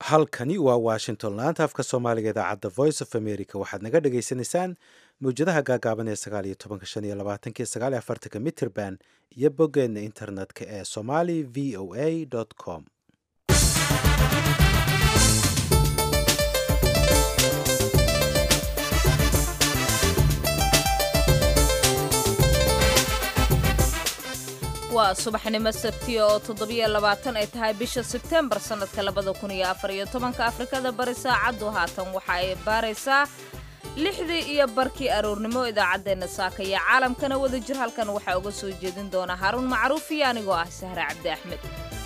halkani waa washington laanta afka soomaaliga idaacadda voice of america waxaad naga dhagaysanaysaan mawjadaha gaagaaban ee sagaal iyo tobanka shan iyo labaatanka iyo sagaal iyo afartanka mitrband iyo boggeenna internetka ee somali v o a com waa subaxnimo sabtiya oo toddobiyo labaatan ay tahay bisha sebtembar sannadka labada kun iyo afar iyo tobanka afrikada bari saacaddu haatan waxa ay baaraysaa lixdii iyo barkii aroornimo idaacaddeenna saaka iyo caalamkana wada jir halkan waxaa uga soo jeedin doona haruun macruuf iyo anigoo ah sahre cabdi axmed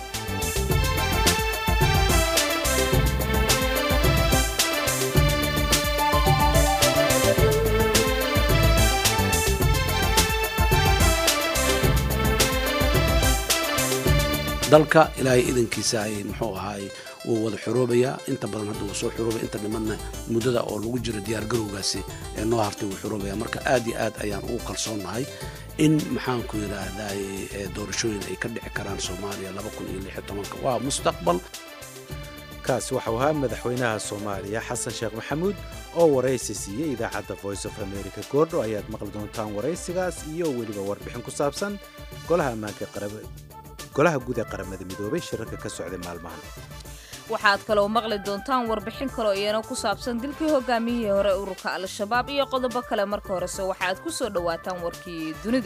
dalka ilaahay idankiisa ay muxuu ahaay wuu wada xoroobayaa inta badan hadda wuu soo xoroobaya inta dhimanna muddada oo lagu jiro diyaargarowgaasi ee noo hartay wuu xoroobaya marka aad iyo aad ayaan ugu kalsoonnahay in maxaanku yidhaahday doorashooyin ay ka dhici karaan soomaaliya waa mustaqbal kaasi waxau ahaa madaxweynaha soomaaliya xasan sheekh maxamuud oo waraysi siiyey idaacadda voice of america goordho ayaad maqli doontaan waraysigaas iyo weliba warbixin ku saabsan golaha ammaanka golaha guud ee qaramada midoobay shirarka ka socday maalmahan waxaad kaloo maqli doontaan warbixin kaloo iyana ku saabsan dilkii hogaamiyihii hore ururka al-shabaab iyo qodobo kale marka horese waxaad ku soo dhowaataan warkii dunida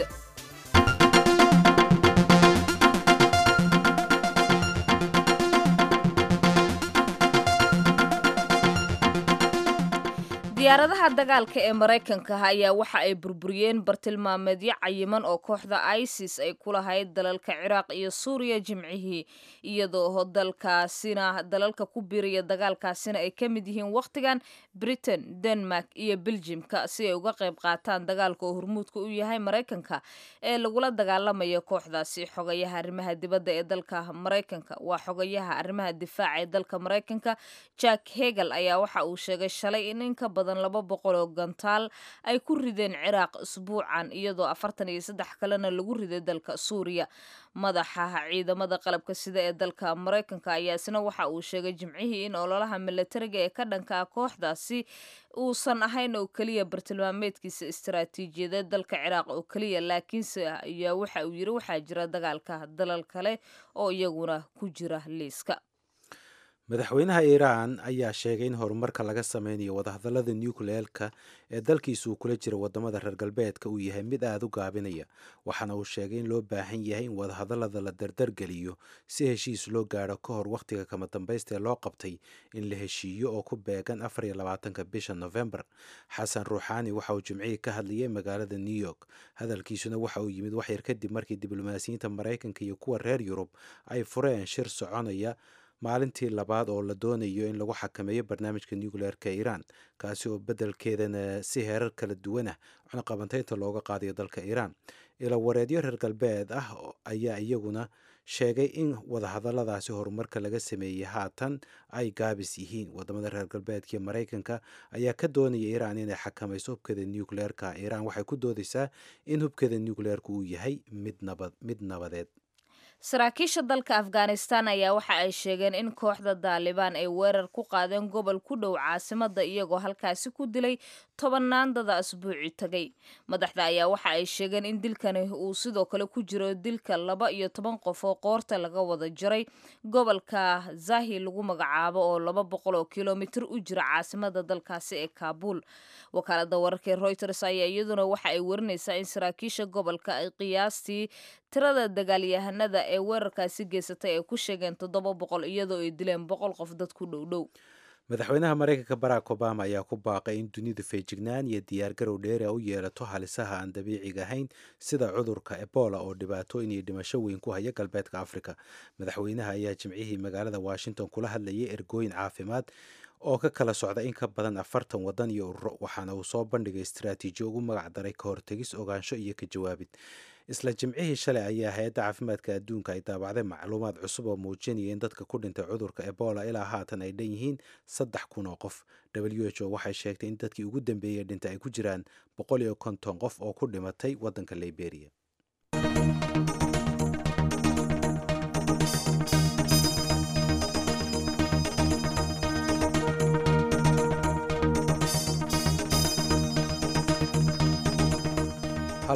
diyaaradaha dagaalka ee maraykanka ayaa waxa ay burburiyeen bartilmaameedyo cayiman oo kooxda isis ay ku lahayd dalalka ciraaq iyo suuriya jimcihii iyadoo dalkaasina dalalka ku biiraya dagaalkaasina ay ka mid yihiin wakhtigan britain denmark iyo beljimka si ay uga qayb qaataan dagaalka oo hormuudka u yahay maraykanka ee lagula dagaalamayo kooxdaasi xogayaha arrimaha dibadda ee dalka maraykanka waa xogayaha arrimaha difaaca ee dalka maraykanka jack hegel ayaa waxa uu sheegay shalay in inka badan laba boqol oo gantaal ay ku rideen ciraaq isbuucan iyadoo afartan iyo saddex kalena lagu riday dalka suuriya madaxa ciidamada qalabka sida ee dalka maraykanka ayaa isna waxa uu sheegay jimcihii in ololaha milatariga ee ka dhanka ah kooxdaasi uusan ahayn oo keliya bartilmaameedkiisa istaraatiijiyadeed dalka ciraaq oo keliya laakiinse ayaa waxa uu yiri waxaa jira dagaalka dalal kale oo iyaguna ku jira liiska madaxweynaha iiraan ayaa sheegay in horumarka laga sameynayo wadahadallada nucleelka ee dalkiisa uu kula jira wadamada reer galbeedka uu yahay mid aada u gaabinaya waxaana uu sheegay in loo baahan yahay in wadahadallada la dardargeliyo si heshiis loo gaadho ka hor wakhtiga kama dambaysta ee loo qabtay in la heshiiyo oo ku beegan afar iyo labaatanka bisha novembar xasan ruuxaani waxa uu jimcihii ka hadlayay magaalada new york hadalkiisuna waxa uu yimid waxyar kadib markii diblomaasiyiinta maraykanka iyo kuwa reer yurub ay fureen shir soconaya maalintii labaad oo la doonayo in lagu xakameeyo barnaamijka nucleerka iiraan kaasi oo beddelkeedana si heerar kala duwan ah cunaqabantaynta looga qaadayo dalka iiraan ila wareedyo reer galbeed ah ayaa iyaguna sheegay in wadahadalladaasi horumarka laga sameeyey haatan ay gaabis yihiin wadamada reer galbeedka iyo maraykanka ayaa ka doonaya iiraan inay xakamayso hubkeeda nucleerka iiraan waxay ku doodaysaa in hubkeeda nucleerka uu yahay mid nabadeed saraakiisha dalka afghanistan ayaa waxa ay sheegeen in kooxda daalibaan ay weerar ku qaadeen gobol ku dhow caasimada iyagoo halkaasi ku dilay tobanaandada asbuuci tagay madaxda ayaa waxa ay sheegeen in dilkani uu sidoo kale ku jiro dilka laba iyo toban qof oo qoorta laga wada jaray gobolka zahi lagu magacaabo oo laba boqol oo kilomitir u jira caasimada dalkaasi ee kaabul wakaalada wararka ee reuters ayaa iyaduna waxa ay warinaysaa in saraakiisha gobolka ay qiyaastii tirada dagaalyahanada ee weerarkaasi geysatay ay ku sheegeen toddoba boqol iyadoo ay dileen boqol qof dad ku dhowdhow madaxweynaha maraykanka barack obama ayaa ku baaqay in dunidu feejignaan iyo diyaargarow dheeria u yeelato halisaha aan dabiiciga ahayn sida cudurka ebola oo dhibaatooyin iyo dhimasho weyn ku haya galbeedka africa madaxweynaha ayaa jimcihii magaalada washington kula hadlayay ergooyin caafimaad oo ka kala socda in ka badan afartan waddan iyo ururo waxaana uu soo bandhigay istaraatiijiyo ugu magac daray ka hortegis ogaansho iyo ka jawaabid isla jimcihii shalay ayaa hay-adda caafimaadka adduunka ay daabacday macluumaad cusub oo muujinaya in dadka ku dhintay cudurka ebola ilaa haatan ay dhan yihiin saddex kun oo qof w h o waxay sheegtay in dadkii ugu dambeeyey dhintay ay ku jiraan boqol iyo konton qof oo ku dhimatay waddanka liberia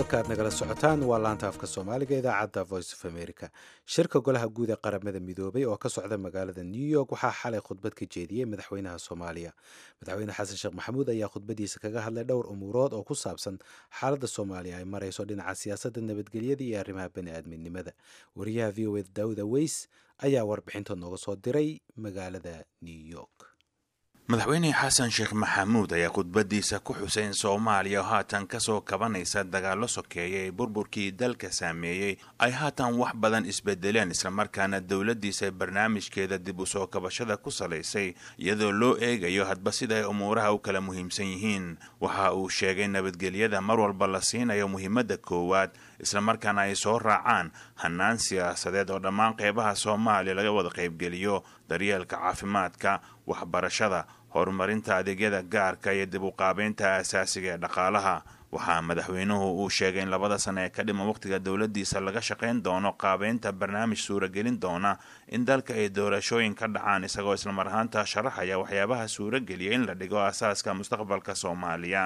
halkaad nagala socotaan waa laanta afka soomaaliga idaacadda voice of america shirka golaha guud ee qaramada midoobay oo ka socda magaalada new york waxaa xalay khudbad ka jeediyey madaxweynaha soomaaliya madaxweyne xasan sheekh maxamuud ayaa khudbadiisa kaga hadlay dhowr umuurood oo ku saabsan xaaladda soomaaliya ay marayso dhinaca siyaasadda nabadgelyada iyo arrimaha bani-aadminimada wariyaha v o ed daawda weys ayaa warbixinta nooga soo diray magaalada new york madaxweyne xasan sheekh maxamuud ayaa khudbadiisa ku xusay in soomaaliya oo haatan kasoo kabanaysa dagaallo sokeeya ee burburkii dalka saameeyey ay haatan wax badan isbedeleen islamarkaana dowladdiisa ee barnaamijkeeda dib u soo kabashada ku salaysay iyadoo loo eegayo hadba sida ay umuuraha u kala muhiimsan yihiin waxa uu sheegay nabadgelyada mar walba la siinayo muhiimadda koowaad islamarkaana ay soo raacaan hannaan siyaasadeed oo dhammaan qeybaha soomaaliya laga wada qaybgeliyo daryeelka caafimaadka waxbarashada horumarinta adeegyada gaarka iyo dib u qaabeynta asaasiga ee dhaqaalaha waxaa madaxweynuhu uu sheegay in labada sana ee ka dhiman wakhtiga dowladdiisa laga shaqayn doono qaabeynta barnaamij suuragelin doona in dalka ay doorashooyin ka dhacaan isagoo islamar ahaanta sharaxaya waxyaabaha suurageliya in la dhigo asaaska mustaqbalka soomaaliya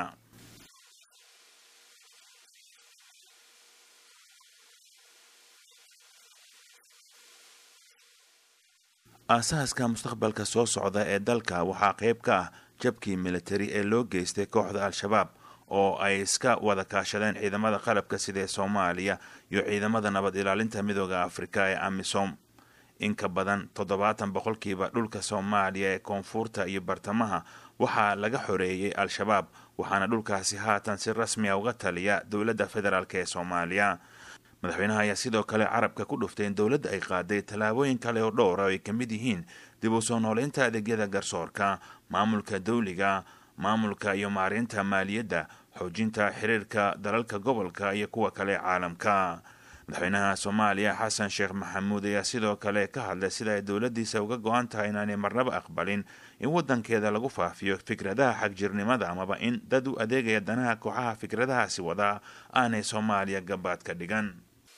aasaaska mustaqbalka soo socda ee dalka waxaa qayb ka ah jabkii militari ee loo geystay kooxda al-shabaab oo ay iska wada kaashadeen ciidamada qalabka sida ee soomaaliya iyo ciidamada nabad ilaalinta midooda afrika ee amisom in ka badan toddobaatan boqolkiiba dhulka soomaaliya ee koonfurta iyo bartamaha waxaa laga xoreeyey al-shabaab waxaana dhulkaasi haatan si rasmiya uga taliya dowladda federaalk ee soomaaliya madaxweynaha ayaa sidoo kale carabka ku dhuftay in dowladda ay qaaday tallaabooyin kale oo dhowra oo ay ka mid yihiin dib u soo nooleynta adeegyada garsoorka maamulka dawliga maamulka iyo maareynta maaliyadda xoojinta xiriirka dalalka gobolka iyo kuwa kale caalamka madaxweynaha soomaaliya xasan sheekh maxamuud ayaa sidoo kale ka hadlay sida ay dowladdiisa uga go-an tahay inaanay marnaba aqbalin in waddankeeda lagu faafiyo fikradaha xagjirnimada amaba in dad u adeegaya danaha kooxaha fikradahaasi wadaa aanay soomaaliya gabaad ka dhigan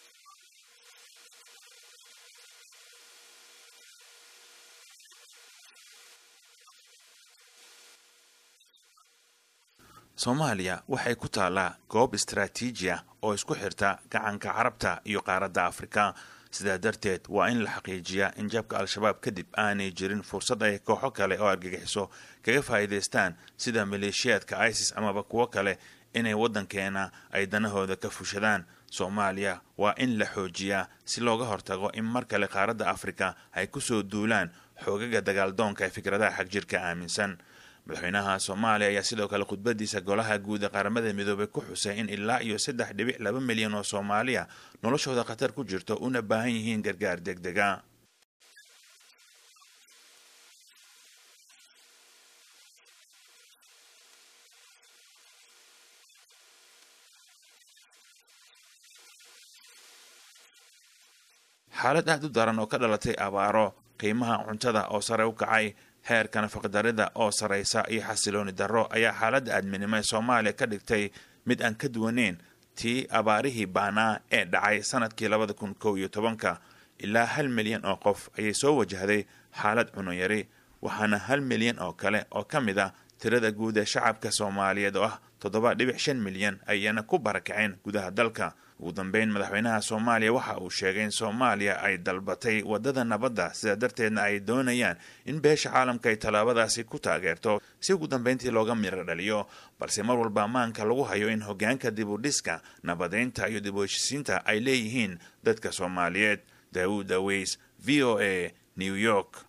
soomaaliya waxay ku taallaa goob istaraatiiji ah oo isku xirta gacanka carabta iyo qaaradda afrika sidaa darteed waa in la xaqiijiyaa in jabka al-shabaab kadib aanay jirin fursad ay kooxo kale oo argagixiso kaga faa'iidaystaan sida maleeshiyaadka isis amaba kuwo kale inay waddankeena ay danahooda ka fushadaan soomaaliya waa in la xoojiyaa si looga hortago in mar kale qaaradda afrika ay kusoo duulaan xoogaga dagaaldoonka ee fikradaha xagjirka aaminsan madaxweynaha soomaaliya ayaa sidoo kale khudbadiisa golaha guud ee qaramada midoobay ku xusay in ilaa iyo saddex dhibic laba milyan oo soomaaliya noloshooda khatar ku jirto una baahan yihiin gargaar deg dega xaalad aad u daran oo ka dhalatay abaaro qiimaha cuntada oo sare u kacay heerka nafaqdarida oo saraysa iyo xasilooni darro ayaa xaaladda aadminimo ee soomaaliya ka dhigtay mid aan ka duwaneyn tii abaarihii baanaa ee dhacay sanadkii labada kun kow iyo tobanka ilaa hal milyan oo qof ayay soo wajahday xaalad cunoyari waxaana hal milyan oo kale oo ka mid ah tirada guud ee shacabka soomaaliyeed oo ah toddoba dhibic shan milyan ayana ku barakaceen gudaha dalka ugu dambeyn madaxweynaha soomaaliya waxa uu sheegay in soomaaliya ay dalbatay waddada nabadda sidaa darteedna ay doonayaan in beesha caalamka ay tallaabadaasi ku taageerto si ugu dambeyntii looga miro dhaliyo balse mar walba ammaanka lagu hayo in hoggaanka dib u dhiska nabadeynta iyo dib u heshisiinta ay leeyihiin dadka soomaaliyeed daawud aweys v o a new york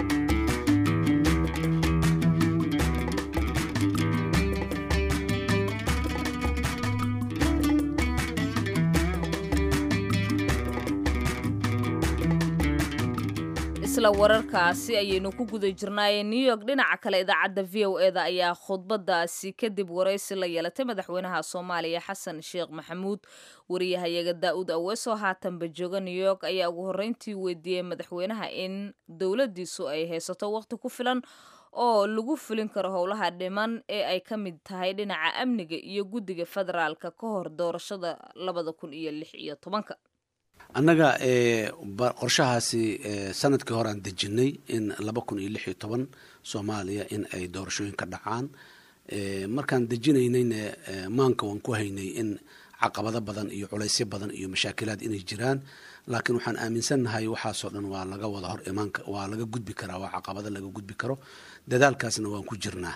isla wararkaasi ayaynu ku guda jirnaayee new york dhinaca kale idaacadda v o e da ayaa khudbadaasi kadib waraysi la yeelatay madaxweynaha soomaaliya xasan sheekh maxamuud wariyahayaga daa-uud aweesoo haatanba jooga new york ayaa ugu horreyntii weydiiyey madaxweynaha in dowladdiisu ay haysato waqti ku filan oo lagu fulin karo howlaha dhiman ee ay ka mid tahay dhinaca amniga iyo guddiga federaalka ka hor doorashada labada kun iyo lix iyo tobanka annaga qorshahaasi sanadkii hore aan dejinay in laba kun iyo lix iyo toban soomaaliya in ay doorashooyin ka dhacaan markaan dejinaynayna maanka waan ku haynay in caqabado badan iyo culaysyo badan iyo mashaakilaad inay jiraan laakiin waxaan aaminsannahay waxaasoo dhan waa laga wada hor imaan waa laga gudbi karaa waa caqabado laga gudbi karo dadaalkaasna waan ku jirnaa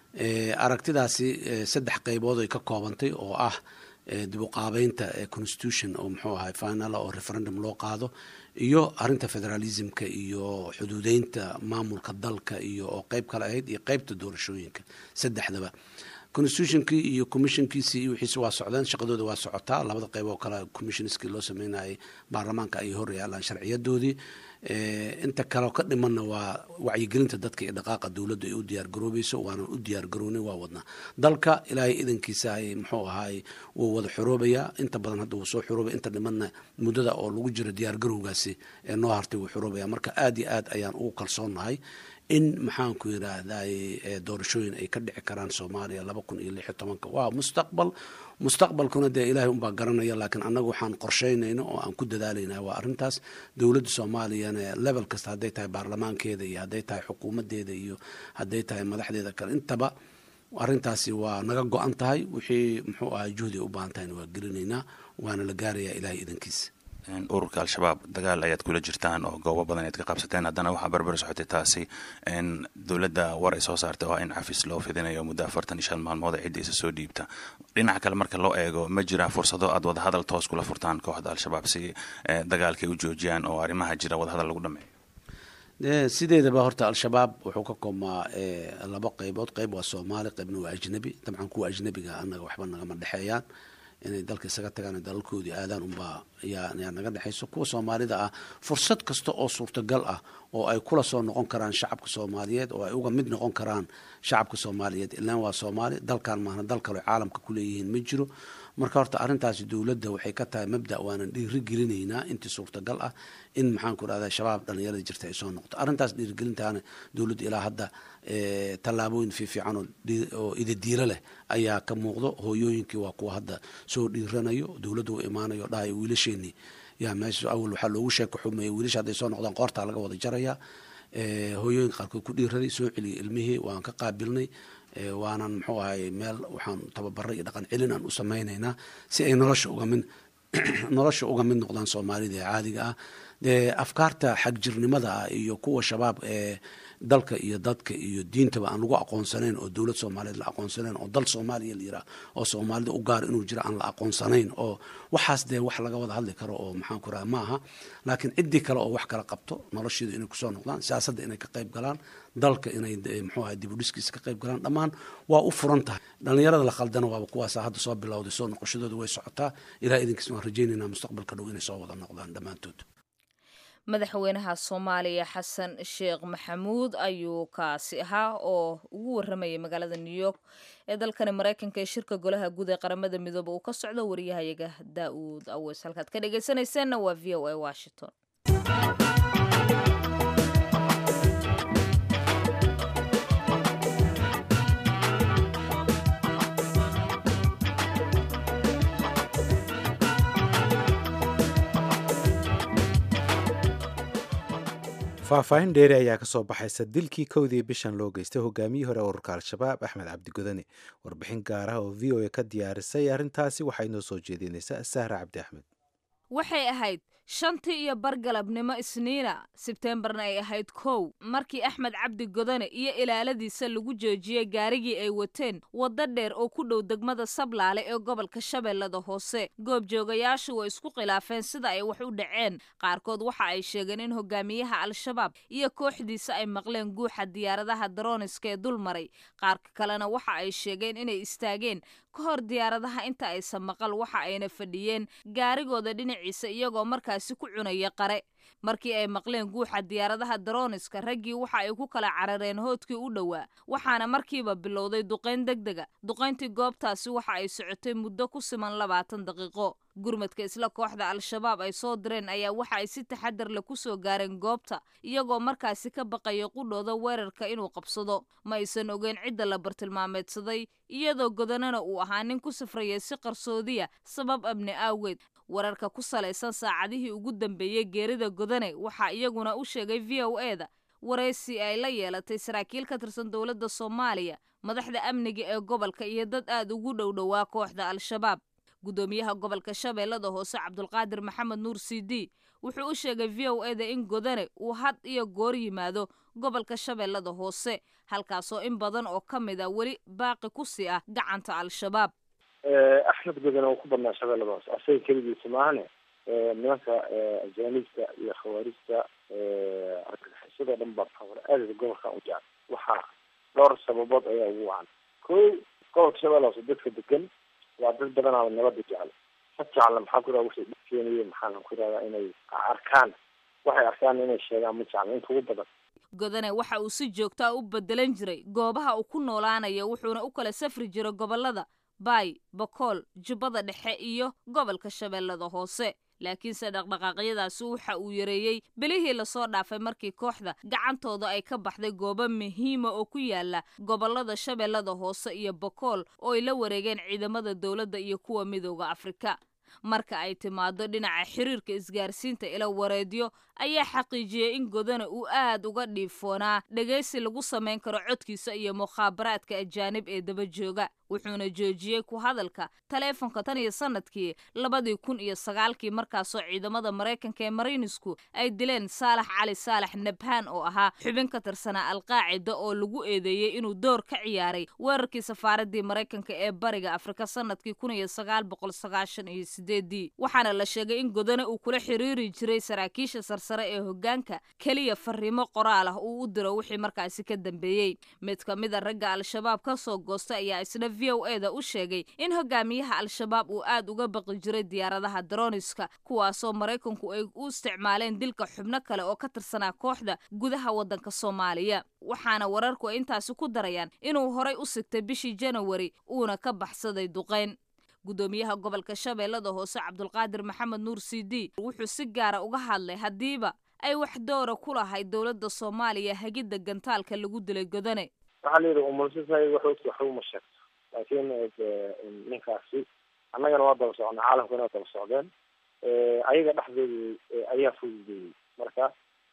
aragtidaasi saddex qaybood ay ka koobantay oo ah dibuqaabeynta constitution oo muxuu ahay final oo referendum loo qaado iyo arinta federalismka iyo xuduudeynta maamulka dalka iyo oo qeyb kale ahayd iyo qeybta doorashooyinka saddexdaba constitutionkii iyo commissionkiisii iyo wixiisi waa socdeen shaqadooda waa socotaa labada qeyb oo kale commissionskii loo sameynayay baarlamaanka ay hor yaalaan sharciyadoodii inta kaleo ka dhimanna waa wacyigelinta dadka iyo dhaqaaqa dowladdu ay u diyaar garoobayso waanan u diyaar garoonay waa wadnaa dalka ilaahay idankiisa ay muxuu ahaay wuu wada xoroobayaa inta badan hadda wuu soo xoroobaya inta dhimanna muddada oo lagu jiro diyaar garowgaasi ee noo hartay wuu xoroobaya marka aada iyo aad ayaan ugu kalsoonnahay in maxaanku yidhaahday doorashooyin ay ka dhici karaan soomaaliya laba kun iyo lix iyo tobanka waa mustaqbal mustaqbalkuna dee ilaahay unbaa garanaya laakiin annagu waxaan qorsheynayna oo aan ku dadaalayna waa arrintaas dowladda soomaaliyana level kasta hadday tahay baarlamaankeeda iyo hadday tahay xukuumaddeeda iyo hadday tahay madaxdeeda kale intaba arrintaasi waa naga go-an tahay wixii muxuu ahay juhdi u baahan tahayna waa gelinaynaa waana la gaarayaa ilaahay idankiisa ururka al-shabaab dagaal ayaad kula jirtaan oo goobo badan ayaad ka qabsateen haddana waxaa barbar socotay taasi dowladda war ay soo saartay oo in cafis loo fidinayo muddo afartan iyo shan maalmood ee cidda isa soo dhiibta dhinaca kale marka loo eego ma jiraa fursado aad wadahadal toos kula furtaan kooxda al-shabaab si dagaalkay u joojiyaan oo arrimaha jira wadahadal lagu dhameeyo sideedaba horta al-shabaab wuxuu ka koobmaa laba qeybood qeyb waa soomaali qeybna waa ajnabi dabcan kuwa ajnabiga anaga waxba nagama dhexeeyaan inay dalka isaga tagaan dalalkoodii aadaan unbaa yaa naga dhexayso kuwa soomaalida ah fursad kasta oo suurtagal ah oo ay kula soo noqon karaan shacabka soomaaliyeed oo ay uga mid noqon karaan shacabka soomaaliyeed ilaan waa soomaali dalkan maahna dal kale caalamka kuleeyihiin ma jiro marka horta arrintaasi dowladda waxay ka tahay mabda waanan dhiiri gelinaynaa intii suurtagal ah in maxaanku rahda shabaab dhalinyarada jirta ay soo noqoto arrintaas dhiirigelintaana dowladda ilaa hadda tallaabooyin fiifiican oo idadiilo leh ayaa ka muuqdo hooyooyinkii waa kuwa hadda soo dhiiranayo dowladda u imaanayo dhahayo wiilasheenii yaa meesha awal waxaa loogu sheeka xumeeyay wiilasha hadday soo noqdaan qoortaa laga wada jaraya hooyooyinka qaarkood ku dhiiraday soo celiyay ilmihii waan ka qaabilnay waanan muxuu ahay meel waxaan tababara iyo dhaqan celin aan u samaynaynaa si ay nolosha uga mid nolosha uga mid noqdaan soomaalida ee caadiga ah dee afkaarta xagjirnimada ah iyo kuwa shabaab ee dalka iyo dadka iyo diintaba aan lagu aqoonsanayn oo dowlad soomaaliyeed la aqoonsanayn oo dal soomaaliya la yiraa oo soomaalida u gaar inuu jiro aan la aqoonsanayn oo waxaas dee wax laga wada hadli karo oo maxaan ku raha ma aha laakiin ciddii kale oo wax kala qabto nolosheedu inay kusoo noqdaan siyaasadda inay ka qayb galaan dalka inay muxuu ahay dib u dhiskiisa ka qayb galaan dhammaan waa u furan tahay dhallinyarada la khaldana waaba kuwaasa hadda soo bilowday soo noqoshadooda way socotaa ilaa idinkiis waan rajaynaynaa mustaqbalka dhow inay soo wada noqdaan dhammaantood madaxweynaha soomaaliya xasan sheekh maxamuud ayuu kaasi ahaa oo ugu waramayay magaalada new york ee dalkani maraykanka ee shirka golaha guud ee qaramada midoobe uu ka socdo wariyahayaga daa-uud aweys halkaad ka dhegaysanayseena waa v o a washington faahfaahin dheeri ayaa kasoo baxaysa dilkii kowdii bishan loo geystay hogaamiyii hore ururka al-shabaab axmed cabdigodane warbixin gaar ah oo v o a ka diyaarisay arrintaasi waxaa inoo soo jeedinaysaa sahra cabdi axmed waxay ahayd shantii iyo bargalabnimo isniina sebteembarna ay ahayd kow markii axmed cabdi godane iyo ilaaladiisa lagu joojiyey gaarigii ay wateen waddo dheer oo ku dhow degmada sablaale ee gobolka shabeellada hoose goobjoogayaashu way isku khilaafeen sida ay wax u dhaceen qaarkood waxa ay sheegeen in hogaamiyaha al-shabaab iyo kooxdiisa ay maqleen guuxa diyaaradaha daroniska ee dul maray qaarka kalena waxa ay sheegeen inay istaageen ka hor diyaaradaha inta aysan maqal waxa ayna fadhiyeen gaarigooda dhinaciisa iyagoo markaasi ku cunaya qare markii ay maqleen guuxa diyaaradaha daroniska raggii waxa ay ku kala carareen hoodkii u dhowaa waxaana markiiba bilowday duqayn degdega duqayntii goobtaasi waxa ay socotay muddo ku siman labaatan daqiiqo gurmadka isla kooxda al-shabaab ay soo direen ayaa waxa ay si taxadar leh ku soo gaareen goobta iyagoo markaasi ka baqaya qudhooda weerarka inuu qabsado ma aysan ogeyn cidda la bartilmaameedsaday iyadoo godanana uu ahaa nin ku safrayay si qarsoodiya sabab amni awgeed wararka ku salaysan saacadihii ugu dambeeyey geerida godane waxaa iyaguna u sheegay v o e da waraysi ay la yeelatay saraakiil ka tirsan dowladda soomaaliya madaxda amniga ee gobolka iyo dad aad ugu dhowdhowaa kooxda al-shabaab guddoomiyaha gobolka shabeellada hoose cabdulqaadir maxamed nuur c d wuxuu u sheegay v o eda in godane uu had iyo goor yimaado gobolka shabeellada hoose halkaasoo in badan oo ka mid a weli baaqi ku sii ah gacanta al-shabaab axmed godane uu ku badnaa shabeellada hoose asaga keligiisa maahane nimanka ajaanibta iyo khawaarijta argagixisado dhan baa fawar aadada gobolkan u jecel waxaa dhowr sababood ayaa ugu wacan ko gobolka shabeella hoose dadka degan waa dad badanaaba nabada jecel ka jecla maxaa ku irada waxay dhibkeenaye maxaan ku irahdaa inay arkaan waxay arkaan inay sheegaan ma jecla inta ugu badan godane waxa uu si joogtaa u bedelan jiray goobaha uu ku noolaanayo wuxuuna u kala safri jiray gobolada baay bakool jubbada dhexe iyo gobolka shabeellada hoose laakiinse dhaqdhaqaaqyadaasi waxa uu yareeyey bilihii lasoo dhaafay markii kooxda gacantooda ay ka baxday goobo muhiima oo ku yaala gobolada shabeellada hoose iyo bakool oo ay la wareegeen ciidamada dowladda iyo kuwa midooda afrika marka ay timaado dhinaca xiriirka isgaarsiinta ila wareedyo ayaa xaqiijiyey in godane uu aad uga dhiifoonaa dhegaysi lagu samayn karo codkiisa iyo mukhaabaraadka ajaanib ee daba jooga wuxuuna joojiyey ku hadalka taleefonka tan iyo sanadkii labadii kun iyo sagaalkii markaasoo ciidamada maraykanka ee mariinisku ay dileen saalax cali saalax nabhaan oo ahaa xubin ka tirsanaa alqaacida oo lagu eedeeyey inuu door ka ciyaaray weerarkii safaaraddii maraykanka ee bariga afrika sanadkii kun iyo sagaal boqol sagaashan iyo sideedii waxaana la sheegay in godane uu kula xiriiri jiray saraakiisha sarsare ee hoggaanka keliya fariimo qoraal ah uu u diro wixii markaasi ka dambeeyey mid ka mid a ragga al-shabaab ka soo goostay ayaa isna v o eda u sheegay in hogaamiyaha al-shabaab uu aad uga baqi jiray diyaaradaha daroniska kuwaasoo maraykanku ay u isticmaaleen dilka xubno kale oo ka tirsanaa kooxda gudaha waddanka soomaaliya waxaana wararku ay intaasi ku darayaan inuu horay u sigtay bishii janawari uuna ka baxsaday duqayn guddoomiyaha gobolka shabeellada hoose cabdulqaadir maxamed nuur c d wuxuu si gaara uga hadlay haddiiba ay wax doora ku lahayd dowladda soomaaliya hagidda gantaalka lagu dilay godane waxaa la yidhi umulsisay wax ogti waxba uma sheegto laakiin ninkaasi annagana waa daba socnaa caalamkana waa daba socdeen ayaga dhexdooda ayaa fududeeyey marka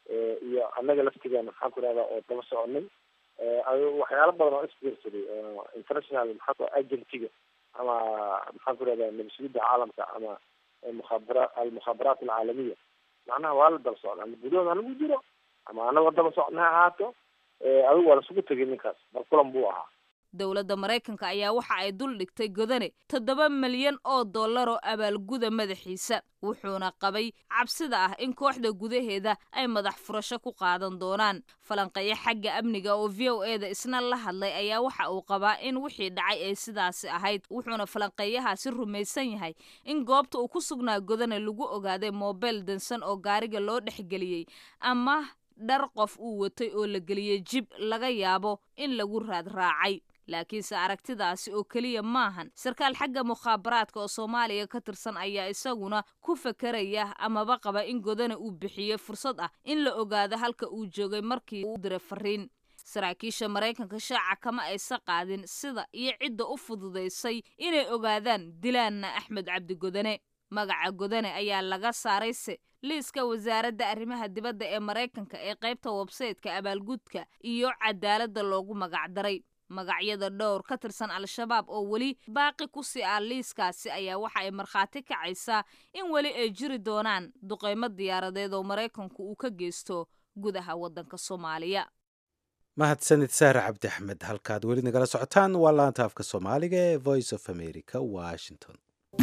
iyo annaga laftigeena maxaan ku ihahdaa oo daba soconay waxyaalo badan oo isbiirsaday international maxaa agentiga ama maxaan ku ihahdaa nabasugidda caalamka ama mukhabara almukhabaraat alcaalamiya macnaha waa la daba socda ama gudahood halagu jiro ama anagoo daba socna ha ahaato adigu waa lasugu tegay ninkaas bal kulan buu ahaa dowladda maraykanka ayaa waxa ay dul dhigtay godane toddoba milyan oo dollar oo abaalguda madaxiisa wuxuuna qabay cabsida ah in kooxda gudaheeda ay madax furasho ku qaadan doonaan falanqeeyo xagga amniga oo v o eda isna la hadlay ayaa waxa uu qabaa in wixii dhacay ay sidaasi ahayd wuxuuna falanqeeyahaasi rumaysan yahay in goobta uu ku sugnaa godane lagu ogaaday moobeyl dansan oo gaariga loo dhexgeliyey ama dhar qof uu watay oo la geliyey jib laga yaabo in lagu raad raacay laakiinse aragtidaasi oo keliya maahan sarkaal xagga mukhaabaraadka oo soomaaliya ka tirsan ayaa isaguna ku fakeraya amaba qaba in godane uu bixiyey fursad ah in la ogaado halka uu joogay markii uu diray fariin saraakiisha maraykanka shaaca kama aysa qaadin sida iyo cidda u fududaysay inay ogaadaan dilaanna axmed cabdi godane magaca godane ayaa laga saarayse liiska wasaaradda arrimaha dibadda ee maraykanka ee qaybta websaytka abaalgudka iyo cadaaladda loogu magacdaray magacyada dhowr ka tirsan al-shabaab oo weli baaqi ku sii ah liiskaasi ayaa waxa ay markhaati kacaysaa in weli ay jiri doonaan duqeymo diyaaradeed oo maraykanku uu ka geysto gudaha waddanka soomaaliya mahadsanid saare cabdi axmed halkaad weli nagala socotaan waa laanta afka soomaaliga ee voice of america washington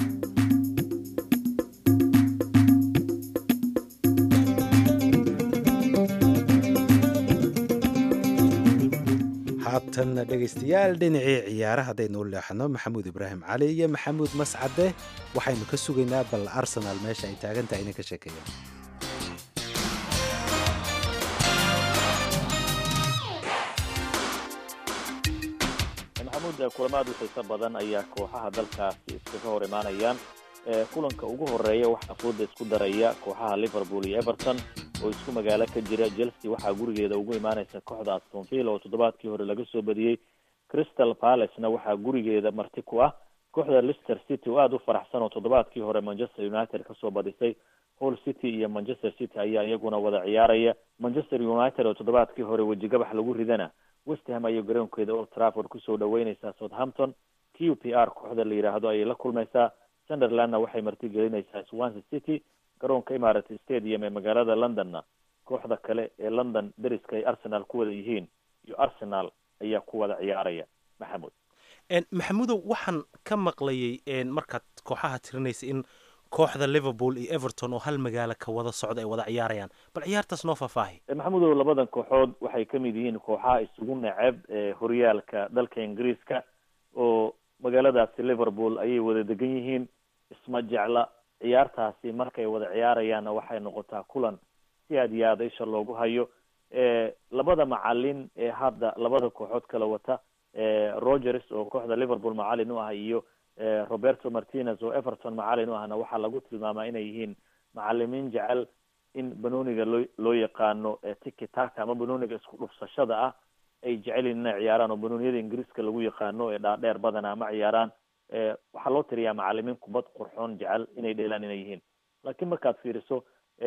haatan dhegaystayaal dhinacii ciyaara haddaynu u leexano maxamuud ibraahim cali iyo maxamuud mascade waxaynu ka sugaynaa bal arsenal meesha ay taagan tahay inay ka sheekeeyaan maxamuud kulamaad u xiiso badan ayaa kooxaha dalkaasi iskaga hor imaanayaan kulanka ugu horeeya waxaa fooda isku daraya kooxaha liverpool iyo everton oo isku magaalo ka jira chelsea waxaa gurigeeda ugu imaaneysa kooxda astonville oo toddobaadkii hore laga soo badiyey crystal palacena waxaa gurigeeda marti ku ah kooxda lister city oo aada u faraxsan oo toddobaadkii hore manchester united kasoo badisay hall city iyo manchester city ayaa iyaguna wada ciyaaraya manchester united oo toddobaadkii hore wejigabax lagu ridana westham ayay garoonkeeda old trafford kusoo dhaweyneysaa southampton q p r kooxda la yidhaahdo ayay la kulmaysaa sunderlandna waxay martigelinaysaa swansea city garoonka imarat stadium ee magaalada londonna kooxda kale ee london deriska ay arsenal ku wada yihiin iyo arsenal ayaa ku wada ciyaaraya maxamuud maxamuudow waxaan ka maqlayay markaad kooxaha tirinaysa in kooxda liverpool iyo everton oo hal magaalo ka wada socda ay wada ciyaarayaan bal ciyaartaas noo faahfaahi maxamudow labadan kooxood waxay ka mid yihiin kooxaha isugu neceb ee horyaalka dalka ingiriiska oo magaaladaasi liverpool ayay wada degan yihiin isma jecla ciyaartaasi markay wada ciyaarayaanna waxay noqotaa kulan si aad iyo aada isha loogu hayo labada macalin ee hadda labada kooxood kala wata rogers oo kooxda liverpool macalin u ah iyo roberto martinez oo everton macalin u ahna waxaa lagu tilmaamaa inay yihiin macalimiin jecel in banooniga loo loo yaqaano tiki taka ama banooniga isku dhufsashada ah ay jecelyiin inay ciyaaraan oo banooniyada ingiriiska lagu yaqaano ee dhaadheer badana ma ciyaaraan waxaa loo tiriyaa macalimiin kubad qurxoon jecel inay dheelaan inay yihiin laakiin markaad fiiriso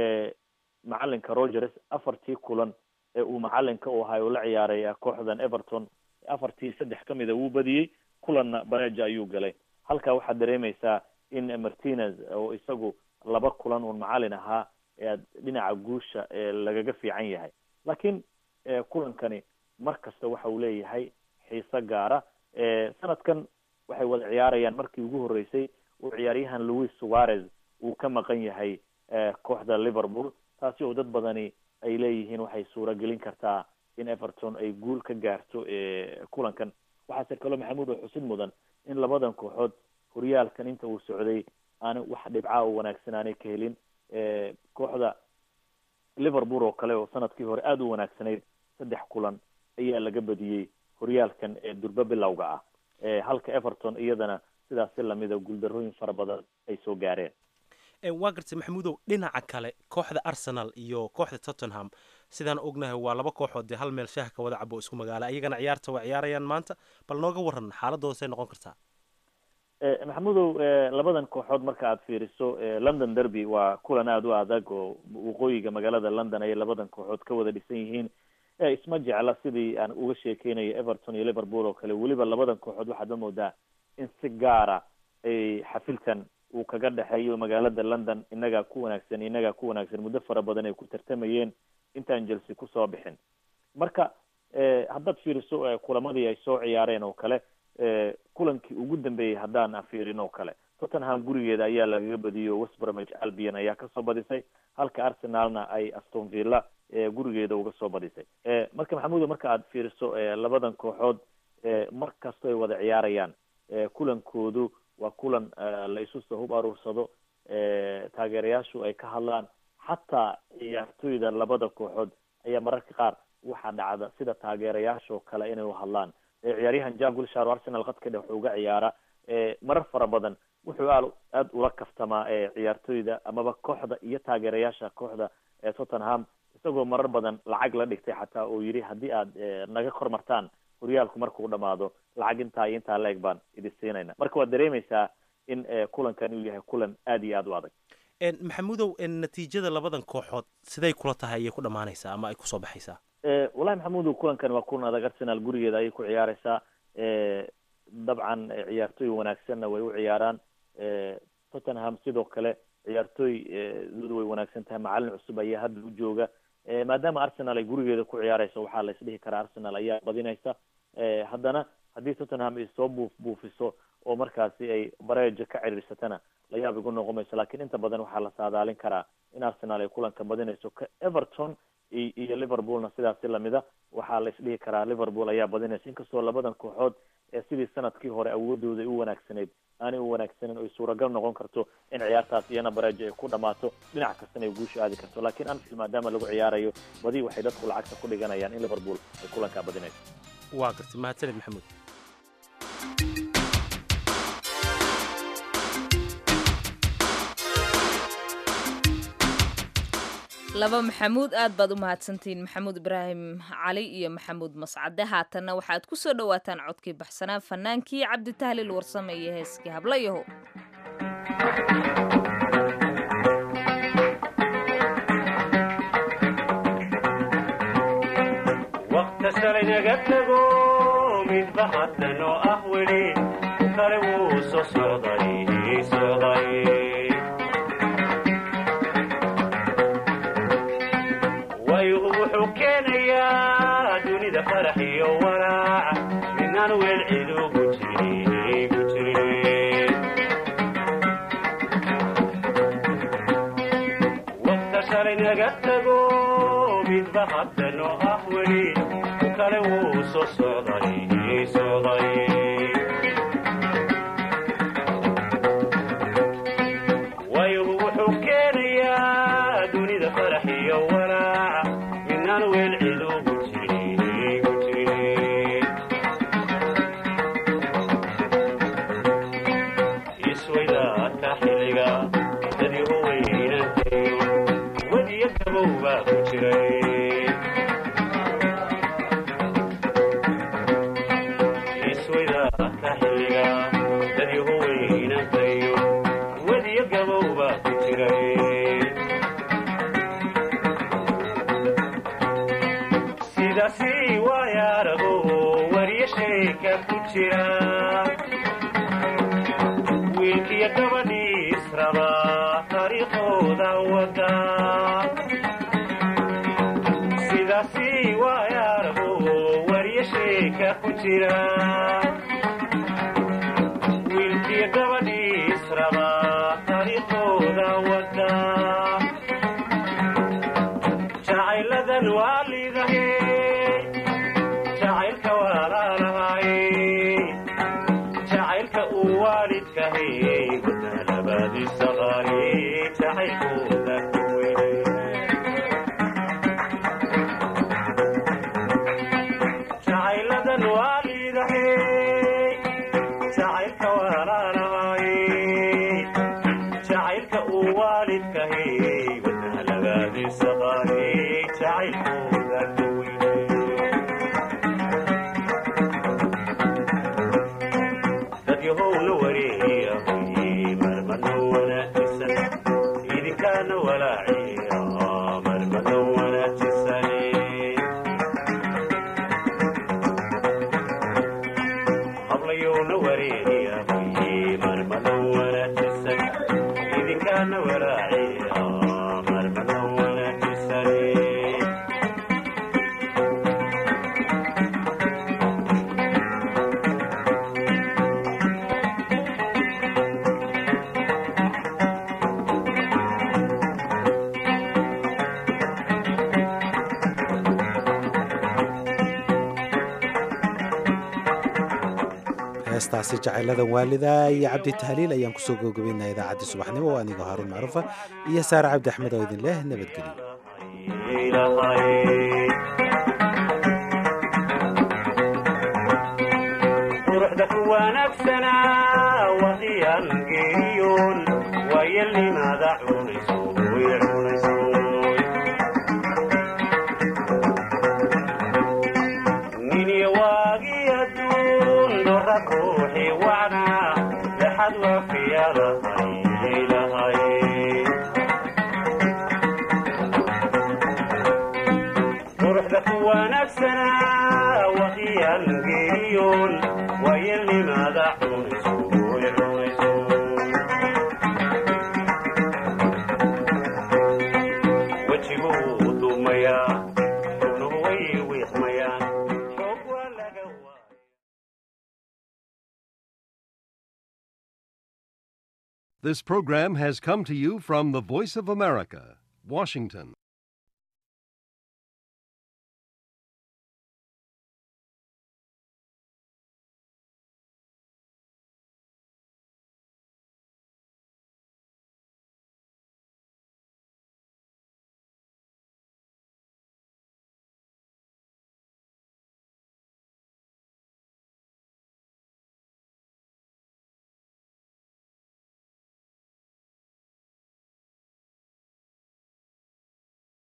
macalinka rogers afartii kulan ee uu macalinka u ahay oo la ciyaaray kooxdan everton afartii saddex ka mida wuu badiyey kulanna bareja ayuu galay halkaa waxaad dareemaysaa in martinez oo isagu laba kulan uun macalin ahaa ee dhinaca guusha lagaga fiican yahay laakiin kulankani mar kasta waxa uu leeyahay xiise gaara sanadkan waxay wada ciyaarayaan markii ugu horreysay uu ciyaaryahan louis suarez uu ka maqan yahay kooxda liverpool taasi oo dad badani ay leeyihiin waxay suuragelin kartaa in everton ay guul ka gaarto kulankan waxaase kaloo maxamuud oo xusid mudan in labadan kooxood horyaalkan inta uu socday aana wax dhibcaa oo wanaagsan aanay ka helin kooxda liverpool oo kale oo sanadkii hore aada u wanaagsanayd saddex kulan ayaa laga badiyey horyaalkan ee durbe bilowga ah halka everton iyadana sidaasi lamida guuldarooyin fara badan ay soo gaareen waa gartay maxamuudow dhinaca kale kooxda arsenal iyo kooxda tottenham sidaan ognahay waa laba kooxood dee hal meel shaah ka wada cabo isku magaala iyagana ciyaarta waa ciyaarayaan maanta bal nooga waran xaaladoodaasay noqon kartaa maxamudow labadan kooxood marka aad fiiriso london derby waa kulan aada u adag oo waqooyiga magaalada london ayay labadan kooxood ka wada dhisan yihiin isma jecla sidii aan uga sheekeynayo everton iyo liverpool oo kale weliba labadan kooxood waxaad ma moodaa in si gaara ay xafiltan uu kaga dhexeeyo magaalada london inagaa ku wanaagsan inagaa ku wanaagsan muddo fara badan ay ku tartamayeen intaan chelsea kusoo bixin marka haddaad fiiriso kulamadii ay soo ciyaareen oo kale kulankii ugu dambeeyey haddaan fiirin oo kale tottenham gurigeeda ayaa lagaga badiyo westbromage albion ayaa kasoo badisay halka arsenalna ay aston villa gurigeeda uga soo badisay marka maxamudo marka aad fiiriso labadan kooxood mar kasto ay wada ciyaarayaan kulankoodu waa kulan la isu soo hub aruursado taageerayaashu ay ka hadlaan xataa ciyaartoyda labada kooxood ayaa mararka qaar waxaa dhacda sida taageerayaashoo kale inay u hadlaan ciyaaryahan jack wilshar oo arsenal qadka dhex wuxuu uga ciyaara marar fara badan wuxuu aad aada ula kaftamaa ciyaartoyda amaba kooxda iyo taageerayaasha kooxda tottenham isagoo marar badan lacag la dhigtay xataa oo yidhi haddii aad naga kormartaan horyaalku markuu dhamaado lacag intaa iyo intaa la-eg baan idin siinayna marka waad dareemaysaa in kulankan uu yahay kulan aada iyo aada u adag maxamuudow natiijada labadan kooxood siday kula tahay ayay ku dhamaanaysaa ama ay kusoo baxaysaa wallahi maxamuudow kulankan waa kulan adag arsenal gurigeeda ayay ku ciyaareysaa dabcan ciyaartooy wanaagsanna way u ciyaaraan tottenham sidoo kale ciyaartooy doodu way wanaagsan tahay macalin cusub ayaa hadda u jooga maadaama arsenal ay gurigeeda ku ciyaareyso waxaa la isdhihi karaa arsenal ayaa badinaysa haddana haddii tottenham ay soo buuf buufiso oo markaasi ay bareeja ka ciriirsatana layaab igu noqon mayso lakin inta badan waxaa la saadaalin karaa in arsenal ay kulanka badinayso ka everton iyo liverpoolna sidaasi lamida waxaa la isdhihi karaa liverpool ayaa badinaysa inkastoo labadan kooxood ee sidii sanadkii hore awoodooda ay u wanaagsaneyd aanay u wanaagsaneyn oy suuragal noqon karto in ciyaartaas iyana bareeja ay ku dhamaato dhinac kastana ay guusha aadi karto lakin anfield maadaama lagu ciyaarayo badi waxay dadku lacagta ku dhiganayaan in liverpool ay kulankaa badinayso waa gartay mahadsaned maxamuud laba maxamuud aad baad u mahadsantihiin maxamuud ibraahim cali iyo maxamuud mascade haatanna waxaad ku soo dhowaataan codkii baxsanaa fanaankii cabditahlil warsame iyo heeskii hablayaho waqta shalaynaga tago midba haddanoo ah weli kale wuu soo socday socday waygu wuxuu keenayaa dunida farax iyo walaac midnaan weel cidugu jirin ku jirin waqta shalay naga tago midba haddano ah weli ku kale wuu soo socday socday waygu wuxuu keenayaa dunida farax iyo walaac midnaan weel cidugu jirin ku jirin iswaydaadka xilliga dadii huweynantayo wadiyo gabow baa ku jiray iswaydaadka xilliga dadii huweynantayo wadiyo gabow baa ku jiray sidaasi waayaarago wariyo sheeka ku jira wiilkiyo gabadhii israba taariikhooda wada sidaasi waayaarago wariyo sheeka ku jira wiilkiyo gabadhii israba taariikhooda wada jacayladan waa liidahe jacaylka walaalahay jacaylka uu waalidkahay wadaalabadiisa qaali jacaylkooda ku weynay jacayladan waa liidahe jacaylka walaalahay jacaylka uu waalidkahay wadaalabadiisa qaali jacaylkooda ku weynay dadyahowna wareeyahay marmana wanaajisan idinkaana walaaciya marmana wanaajisan hablayowna wareeyahay marmana wanaajisan idinkaana walaaciya marmana wanaajisan heestaasi jacayladan waalida iyo cabdi tahliil ayaan kusoo gabagabaynaa idaacaddii subaxnimo waa anigoo haaruun macruufa iyo saare cabdi axmed oo idin leh nabadgelyo quruxda ku wanaagsanaa waqiyaan geeriyoon waayelnimaada cunayso way cunayso niniyo waagii adduun dora ruuxi wacnaa dhaxad waafiya lahay lahay quruxda ku wanaagsanaa waqiyaan geeriyoon waayelnimaada cunayso way cunayso wejiguu dumayaa xubnuhu way wiiqmayaan xoog waa laga waa This program has come to you from the Voice of America, Washington.